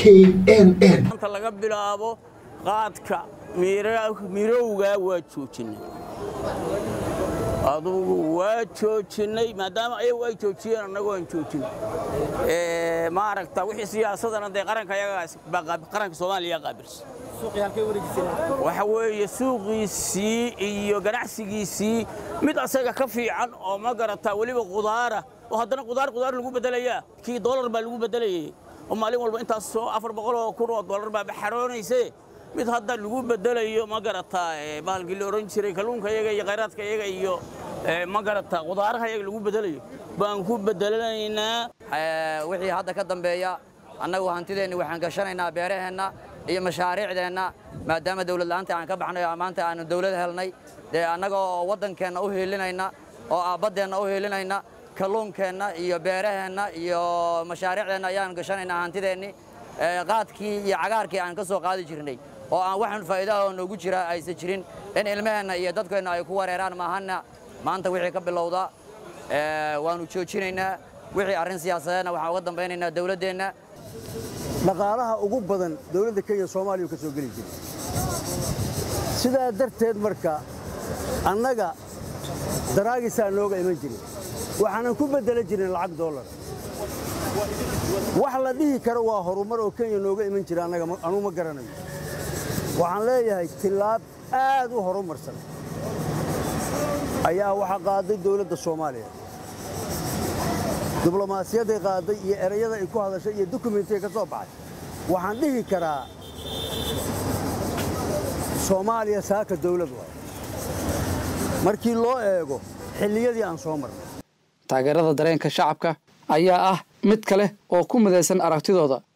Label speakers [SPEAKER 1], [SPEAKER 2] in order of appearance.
[SPEAKER 1] k n n
[SPEAKER 2] maanta laga bilaabo qaadka mirowga waa joojinay adugu waa joojinay maadaama ayagu ay joojiyeen annagoo aan joojin maaragta wixii siyaasadana dee qaranka qaranka soomaaliya qaabilsan waxa weeye suuqiisii iyo ganacsigiisii mid asaga ka fiican oo ma garataa weliba qudaara oo haddana qudaar qudaar lagu bedelayaa kii doolar baa lagu bedelayay oo maalin walba intaas soo afar boqol oo kun oo doolar baa baxaroonayse mid hadda lagu bedelayo ma garataa bahalkii la oran jiray kalluunka iyaga iyo khayraadka iyaga iyo ma garataa qudaaraha iyaga lagu bedelayo baan ku bedelanaynaa
[SPEAKER 3] wixii hadda ka dambeeya annagu hantideenni waxaan gashanaynaa beeraheenna iyo mashaariicdeenna maadaama dawlad la'aanta aan ka baxnay oo maanta aanu dawlad helnay dee annaga oo waddankeenna u hiilinayna oo aabaddeenna u hiilinayna kalluunkeenna iyo beeraheenna iyo mashaariicdeenna ayaan gashanaynaa hantideenni qaadkii iyo cagaarkii aan ka soo qaadi jirnay oo aan waxan faa'iidaha oo noogu jira aysan jirin in ilmaheenna iyo dadkeenna ay ku wareeraan maahanna maanta wixii ka bilowda waannu joojinaynaa wixii arrin siyaasadeedna waxaan uga dambaynaynaa dawladdeenna
[SPEAKER 4] dhaqaalaha ugu badan dawladda kenya soomaaliya ka soo geli jiray sidaa darteed marka annaga daraagisaa nooga iman jirin waxaanan ku beddelan jirin lacag dollar wax la dhihi karo waa horumar oo kenya nooga iman jira annaga anugu ma garanayo waxaan leeyahay tillaab aad u horumarsan ayaa waxaa qaaday dawladda soomaaliya diblomaasiyadday qaaday iyo erayada ay ku hadashay iyo dukumentiga ka soo baxay waxaan dhihi karaa soomaaliya saaka dawlad waay markii loo eego xilliyadii aan soo marnay
[SPEAKER 5] taageerada dareenka shacabka ayaa ah mid kale oo ku midaysan aragtidooda